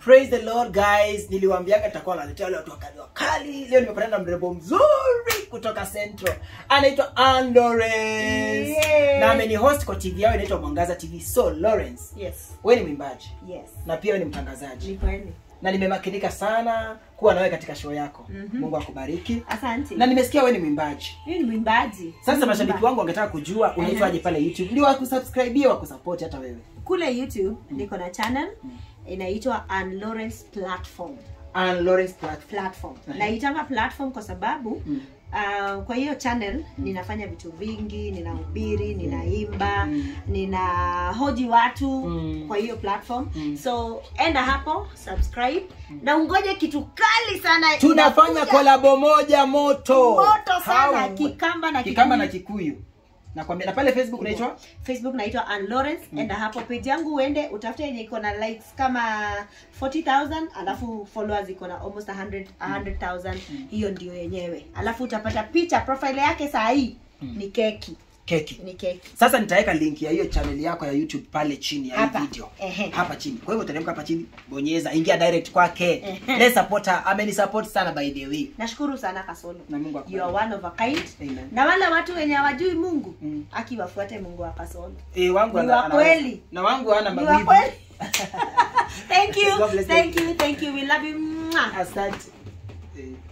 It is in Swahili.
praise the lord guys niliwaambiaga nitakuwa naletea wale watu wakali wakali leo nimepatana na mrembo mzuri kutoka central anaitwa Ann Lawrence Yeah. na ameni host kwa tv yao inaitwa mwangaza tv so lawrence yes wewe ni mwimbaji yes na pia wewe ni mtangazaji ni kweli na nimemakinika sana kuwa nawe katika show yako Mhm. mungu akubariki asante na nimesikia wewe ni mwimbaji mimi ni mwimbaji sasa Mimi mashabiki mwimba- wangu wangetaka kujua unaitwaje pale youtube ndio wakusubscribie wakusupport hata wewe kule youtube niko na channel inaitwa Ann Lawrence platform Ann Lawrence platform platform Mhm. naitanga platform kwa sababu Mm. uh, kwa hiyo channel ninafanya vitu vingi ninahubiri ninaimba Mm. nina hoji watu Mm. kwa hiyo platform Mm. so enda hapo subscribe na ungoje kitu kali sana tunafanya inakuja. kolabo moja moto moto sana How- kikamba na kikamba na Kikuyu. kikuyu nakwambia na pale facebook unaitwa facebook naitwa Ann Lawrence enda hapo page yangu uende utafute yenye iko na likes kama 40000 alafu followers iko na almost 100 100000 hiyo ndio yenyewe alafu utapata picha profile yake saa hii ni keki keki ni keki sasa nitaweka link ya hiyo channel yako ya youtube pale chini ya hii Hapa. video Ehe. hapa chini kwa hivyo teremka hapa chini bonyeza ingia direct kwake Ehe. let's support her ameni support sana by the way nashukuru sana kasolo na mungu you akubariki. are one of a kind Amen. na wale watu wenye hawajui mungu Mm. akiwafuate mungu wa kasolo Eh, wangu Ni ana- wa anaweza. kweli. na wangu hana You are mawivu kweli. thank you God bless thank you thank you we love you Mwah. asante Eh.